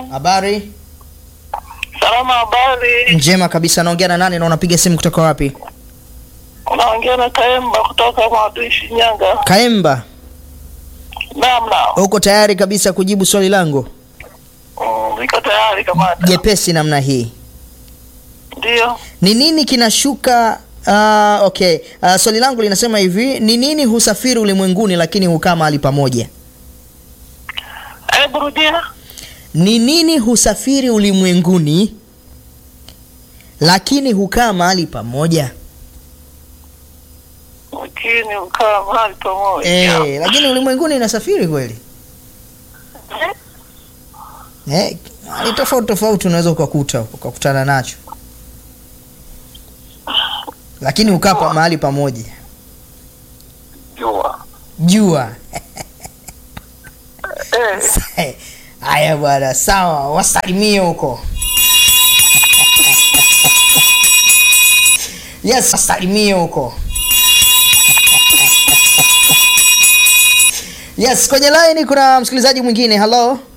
Habari Salama, habari. njema kabisa. Naongea na nani na unapiga simu kutoka wapi? Unaongea na Kaemba kutoka Mwadui, Shinyanga. Kaemba, Naam, naam. uko tayari kabisa kujibu swali langu Mm, Niko tayari kamanda. jepesi namna hii? Ndio. Ni nini kinashuka? Uh, okay. Uh, swali langu linasema hivi, ni nini husafiri ulimwenguni lakini hukaa mahali pamoja? Hebu rudia. Ni nini husafiri ulimwenguni lakini hukaa mahali pamoja? Lakini ukaa mahali pamoja. Eh, lakini ulimwenguni inasafiri kweli? Eh, ni tofauti tofauti unaweza ukakuta ukakutana nacho, lakini hukaa pa mahali pamoja. Jua. Jua. Eh, Haya bwana, sawa, wasalimie huko. Yes, wasalimie huko. Yes, kwenye line kuna msikilizaji mwingine. Hello.